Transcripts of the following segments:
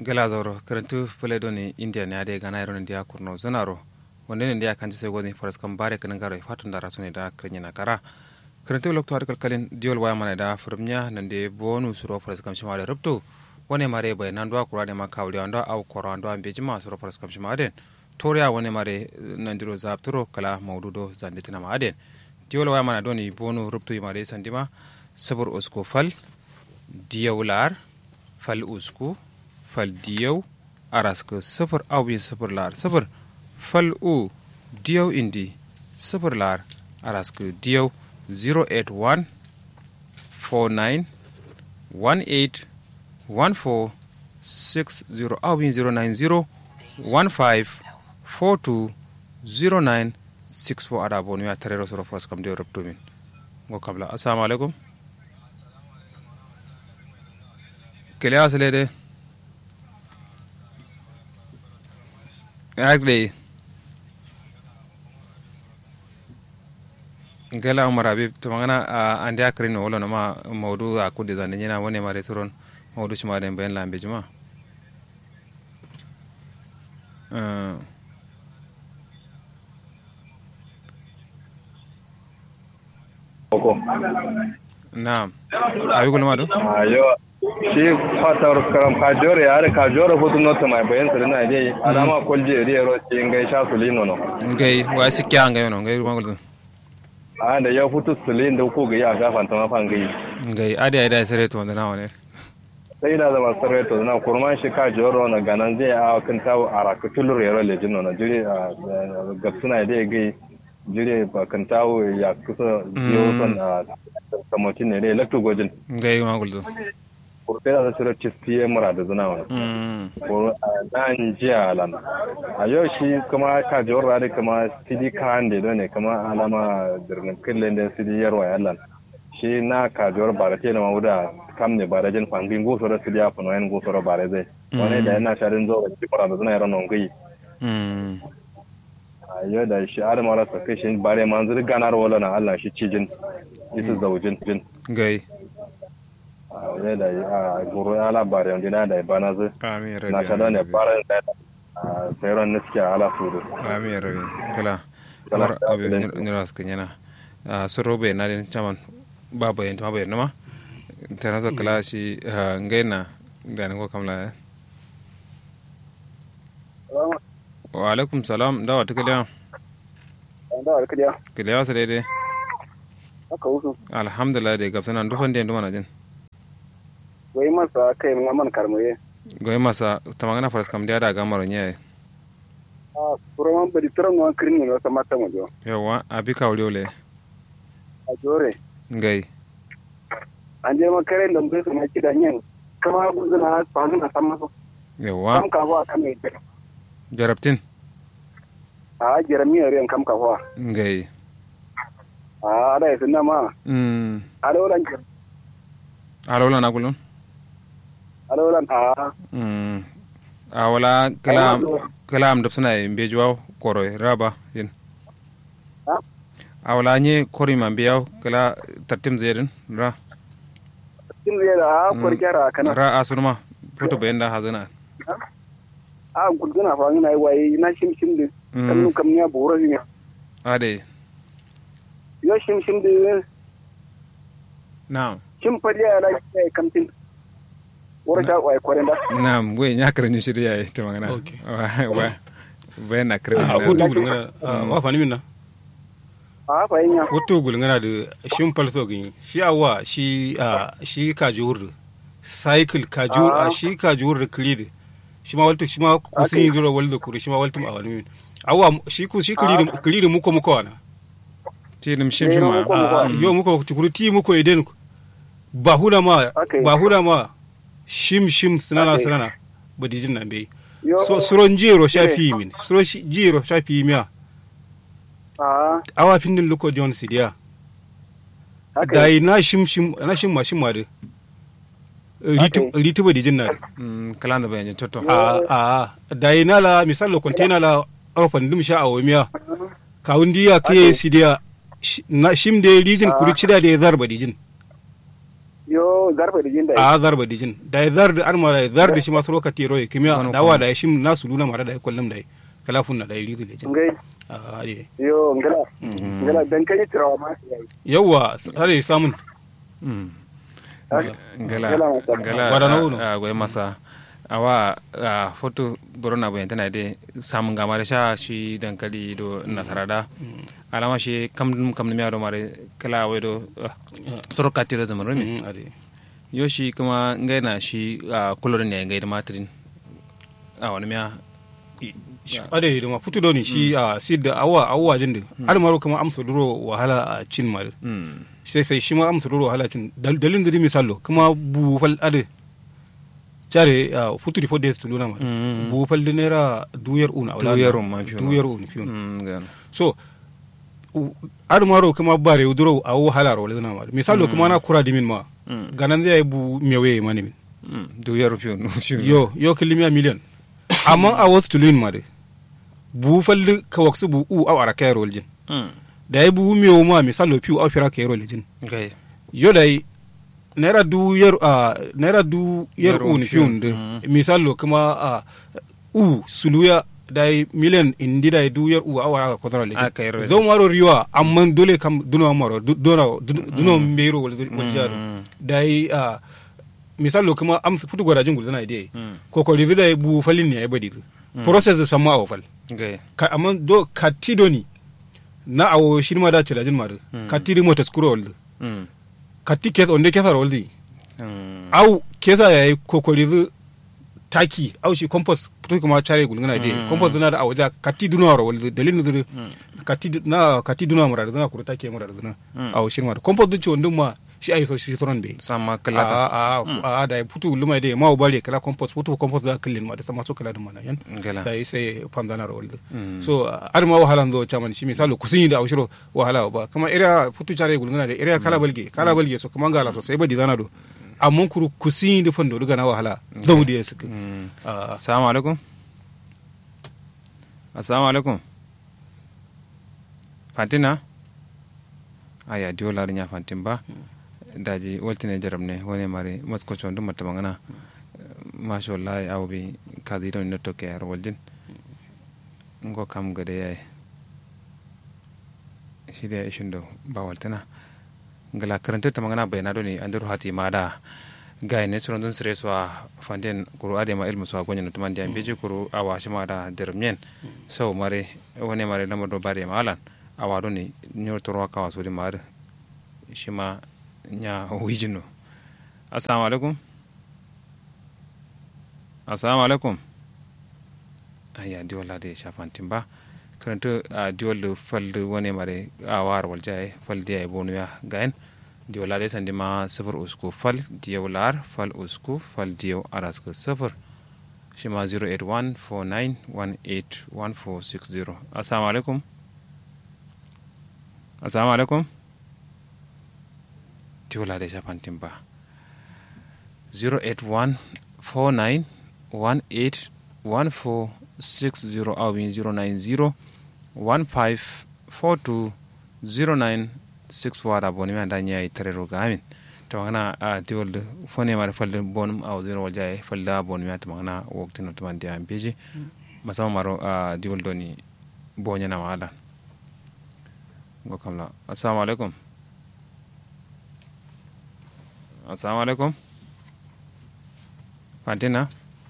gala zauro karantu fule doni india ne ade gana iron dia kurno zanaro wonde ne dia kanji sai godi faras kan bare kan garo fatun da rasune da krenya na kara karantu lokto har kalkalin diol waya mana da furmnya nan de bonu suro faras kam shima da rubto wone mare bai nan do kura de makawli ando au koro ando ambe jima suro faras kam shima den toriya wone mare nan diro zapturo kala mawdudo zanditina ma aden diol waya mana doni bonu rubto mare sandima sabur usko fal diyawlar fal usku fal diyaw araska sifir awin sifir lar sifir fal u diyaw indi sifir lar araska diyaw 081 49 18 14 60 awin 090 15 42 09 64 ada bonu ya tarero soro fos kam de rubtumin ngo kabla assalamu alaikum kele asale de agde ngela umar habib tamangana ande akrin wolo nama mawdu akude zande nyina wone mare turon mawdu chuma den ben lambe juma naam abi gulma do ayo shi fatar karam kajore yare kajore hutu nota mai bayan sirri na dai alama kolje riya ro shi ngai sha suli nono ngai wa sikya ngai no ngai magul a da ya hutu suli da ko ga ya gafan ta mafan gai ngai ade ade sere to na wane sai da zama sare to na kurman shi kajore na ganan zai a kan tawo araka tulur yaro lejin nono jiri ga suna dai gai jiri ba kan tawo ya kusa biyo son a kamotin ne dai lakto gojin ngai magul kurtela da sura cistiye mura da zuna wani ko nan jiya lan a yau shi kuma ka jawar radi kuma sidi kan da ne kuma alama birnin killen da sidi yarwa yallan shi na ka jawar bare te na mawuda kam ne bare jin fangin go sura sidi ya fano yan go sura bare zai wani da yana sharin zo da mura da zuna yaran non gai a yau da shi adama rasa kai shi bare manzur ganar wala na Allah shi cijin isu zaujin jin gai ne da a guru ala bare on dina da bana zu na kada ne bare da sayron niske ala sudu amin rabi kala mar abi nira skanyana a sorobe na den chaman baba yen tama bayan nama tana zo kala shi ngaina da ne ko kamla wa alaikum salam da wata kaliya da wata kaliya kaliya wasa daidai haka wusu alhamdulillah da gabsana dufan da yanzu mana jin goyi masa kai mun man karmoye goyi masa ta magana faras kam da ga maro nye a proman bari turan wan kirin ne wasa mata mu jo yawa abi ka wuri ole a jore gai an je makare da mun sama kidan yin kama guzuna fasu na san masa yawa kam ka ba kan mai jarabtin a jeremiya riyan kam ka fa gai a ada yasin na ma mm a dauran alola na kulun alolan a mm a wala kalam kalam da suna yin bejuwa koro raba yin Ha? a wala nye kori man biyaw kala tartim zedin ra tin zai da a kwarkyara kana ra asunuma foto bayan da hazana a guduna fa ina yi waye na shim shim din kan kam ya boro ne ade yo shim shim din na'am shim fa ya la kai kamtin wara ta wai kwaren da na'am we nya karanyu shirya yi ta magana Okay. wa wa bayan na a karanyu wotu gulngana wa fani minna a fa yin ya wotu gulngana da shin falso gani shi awa shi a shi kajur cycle kajur a shi kajur klid shi ma waltu shi ma kusin yi duro walda kuri shi ma waltu a wani min awa shi ku shi klid klid muko muko wana tilim shim shim ma Muko- a yo muko tukuru ti muko iden ba huna ma Okay. ba huna ma shim shim sinana Okay. sinana badijin nan bai yo so suron jiro shafi min suro shi- jiro shafi miya a awa findin luko john sidiya haka da yi na shim shim na shim ma shim ma de Okay. ritu ba dijin na de Mm, kalan da bayan toto a a da yi na la misal lo container la arfan dim sha awmiya kawun diya ke Okay. sidiya shi- na shim de rijin Ah. kuri cida de zarba dijin yo zarfa da jin da a zarba dijin da ya zar da arma da ya zar da shi masu lokaci roye kimiya Wani da wa kuma. da ya shi nasu luna mara da ya kullum da ya kalafun na da ya rizi da jin ngai a ye yo ngala ngala dan kai tirawa ma yayi yawa sare samun Mm. Ngala ngala masa. ngala Gwada na uno. a goyi masa awa a foto borona bayan tana de samun gama da sha shi dankali do nasara da alama shi kam kam ne do mare kala wai do soro katiro zaman rumi Mm, ade yo shi kuma ngai na shi a kulorin ne ngai da matrin a wani miya ade da ma futu doni shi a si da awa awa jin da har maro kuma amsa duro wahala a cin mare Mm. sai sai shi ma amsa duro wahala cin dal- dalin da misalo kuma bu fal ade jare a futu di fodde su luna mare Mm. bu fal da naira duyar una Duyar un ma fiyo. duyar un fiyo Mm, gano. so ar maro kuma bare duro a wahala ro wala mare misalo kuma na kura dimin ma Mm. ganan zai bu mewe mani min Mm. du yaro fiyo no fiyo yo yo kilimiya million amma a wasu tulin ma de bu falli ka waksu bu u aw ara kayro waljin Mm. da yi bu miyo ma misalo piu aw fira kayro waljin okay yo dai naira du yer a naira du yer Yer u ni un fiun. fiun de Mm. misalo kuma a u suluya dai million indi dai du yer u aw ara ko tara Ah, kayro waljin waljin. zo maro riwa amma dole kam duno maro du- duno du- duno mbero waljin Mm. dai a misalo kuma am futu gwarajin gulzana idai Mm. kokori zida ya bu falin ne ya badi zu process zu samma awo fal okay ka amma do ka tido ni na awo shi ma da cira jin madu Mm. ka tidi mota skuro waldu Mm. ka ti kes onde kesa waldu Mm. au kesa ya yi kokori zu taki au shi compost putu kuma chare gulgana de Mm. compost na da awaja ka ti duna waro waldu dalilin zu ka ti na ka ti duna murar zuna kuru take murar zuna Mm. awo shi ma compost zu ci wandun ma shi ayi so shi soron be sama a kalata a a da putu luma de ma bale kala compost putu compost da kallin ma da sama so kala da mana yan ngala da yi sai panzana ro walde Mm. so ar ma wahala ndo chaman shi misalo kusin da aushiro wahala ba kama area putu chare gulgana da area kala balge kala balge so kuma ngala so sai ba dizana do amma kuru kusin da fando duga na wahala daudi ya suka Mm. Ah, assalamu alaikum assalamu alaikum fantina aya diwo larin ya fantin ba daji waltine jaram ne wani mare masko chon dum matta mangana masha wallahi aw bi kazi don no toke ar waljin ngo kam gade yayi shi da ishin do ba waltana ngala karanta ta mangana bayana do ni andaru hati mada gay ne suron don sire so fanden kuru ade ma ilmu so gonya no tuman diam beji kuru awa shi mada dermien so mare wani mare lamar do bare malan awa do ni nyor toro ka waso di mare shi ma nya wijino assalamu alaikum assalamu alaikum aya di wala de shafantin ba karanta a diwal da falda wani mare a war waljaye fal diya ya bonu ya gayen diyo lade sandi ma sifir usku fal diyo lar fal usku fal diyo araska sifir shi ma 08149181460 assalamu alaikum assalamu alaikum diyo lade shafantin ba 08149181460 awin 090 154209 wada boni mi anda ñayi tarero gamin tamagana a diwolde fone mare falde bonum aw zero wal jaye falde a boni mi tamagana woktino tumandi am beji masama maro a diwol doni boñanama alan go kam la assalamu alaikum assalamu alaikum fantina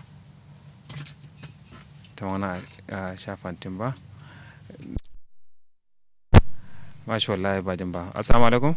tamagana a sha fantin ba mashi wallahi bajin ba assalamu alaikum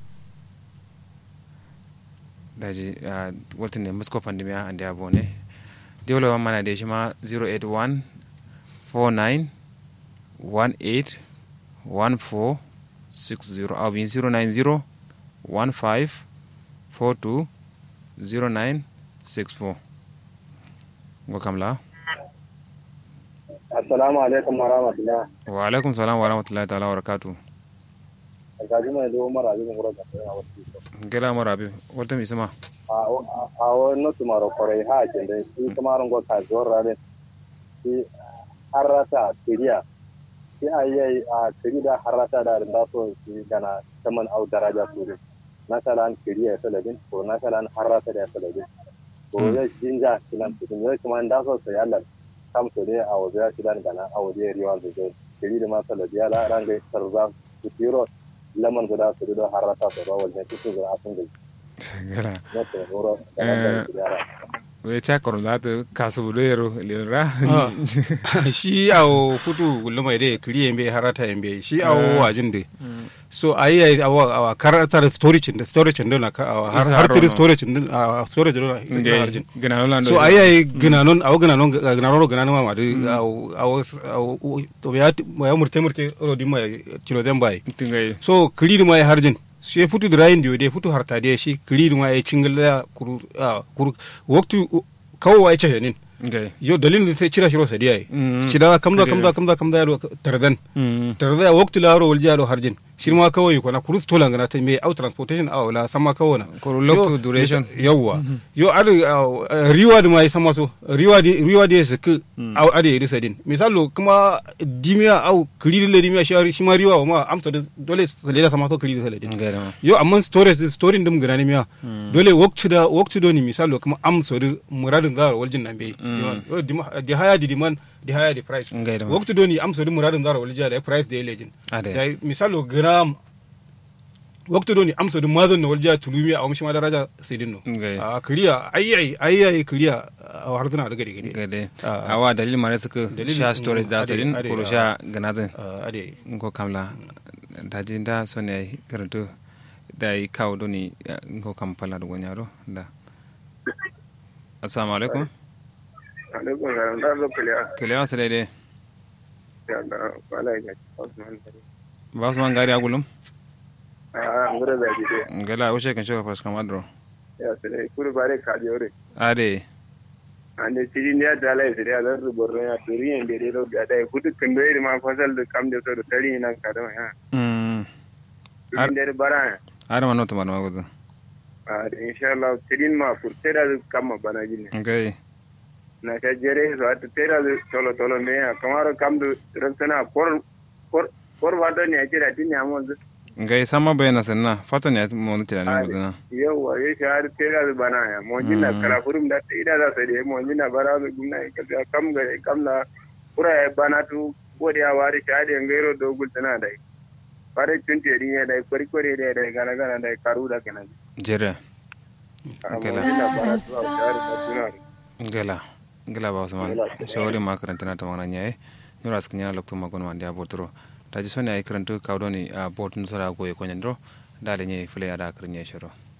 daji wata ne musko pandemiya an da yabo ne dole wa mana da shi ma 081 49 18 14 60 abin 090 15 42 09 64 go kamla assalamu alaikum wa rahmatullah wa alaikum salam wa rahmatullahi ta'ala wa barakatuh gaji mai zo mara jin gura da kai a wasu gela mara bi wata mi sama a wani notu mara kwarai ha ke da shi kuma ran gwa ka zuwar rare shi harata tiriya shi a yi a tiri da harata da da so shi gana saman au daraja su ne na shalan kiriya saladin ko na shalan harrata da saladin ko ya jinja kilan cikin ya kuma da so sai Allah kam so ne a wajen kilan gana a wajen riwa da zai kiri da masala ya la ranga tarza su tiro lamar guda su da harrata da rawal ne cikin da asun da gala na to horo da yara we cha kono da ta kasu budero lera shi awo futu gulma ide kiri yembe harata yembe shi awo wajin de so ayi ayi awa awa karata da storage da storage da na ka awa har har tiri storage din a storage da na harjin gina lolando so ayi ayi gina non awo gina non gina non gina non ma de awo awo awo to ya ya murte murte ro di ma kilo den bai tingai so kiri ma ya harjin shi futu da rayin da futu harta da shi kiri ma ya cingala kuru kuru waktu kawo ya ce nin ngai yo dalilin da sai cira shiro sadiya yi Mm. cira kamza Kare. kamza kamza kamza yaro tardan mm tarda waktu laro wal jaro harjin shirma kawai ko na kurus tola ngana ta me au transportation aw la sama kawana Ko loktu duration. yawa yo ad reward mai sama so reward reward is ku au ade yi sadin misalo kuma dimia au kiri le dimia shi shi ma riwa ma amsa da dole sai da sama so kiri da ledin ngai da yo amma storage story dum gana ne miya dole waktu da waktu do ni misalo kuma amsa da muradin zara waljin nan bai yo dima di haya di demand di haya di price Ngai da ma. waktu do ni amsa da muradin zara waljin da price da legend Ade. da misalo gram waktu do ni amsa da mazan na waljiya tulumi a wamshi ma daraja sidin no Ngai. a kiliya ayyai ayyai kiliya a harduna da gari gari gade Ah. awa dalil mare suka Dalil- sha storage da ade- sadin ade, ko ah. sha ganadin Ah, ade ngo kamla daji da so ne karanto da yi kawo doni ngo kampala da gonyaro da assalamu alaikum alaikum salam da zo kiliya kele wa sele de ya da wala ya Osman ba su man gari agulum a ngure da ji ngala wuce kan shoka fas kamadro ya sai kuri bare ka jore ade ande siri ne da lai siri da ru borno ya turi en de do da dai kudu kando iri ma fasal da kam de to da tari nan ka da ya mm Ar- turi de bara ada mano to mano magudu a da insha Allah tirin ma furte da kam ma bana jin ngai na ka jere so at tera da tolo tolo me ya kamaro kam do ransana kor kor kor wado ne ya jira tin ya mon ngai sama bayana sanna fata ne mo ne tira ne guduna yawa ya shahar tera da bana ya mo jinna Mm. kala furum da ida da sai mo jinna bara da gumna ka da kam ga kam na pura ya bana tu bodi ya wari shahade ngairo do gul tana dai pare tunti ri ya dai kori kori dai dai gana gana dai karu da kana jere mo Gala. jinna bara tu a shahar da tuna ngala ngala ba usman shawari ma karanta na tamana nyaye nura sknya lokto magon wandi abotro daji sone ay karanto kawdoni a bot nusara goye ko nyandro dale nye fule ada karnya shoro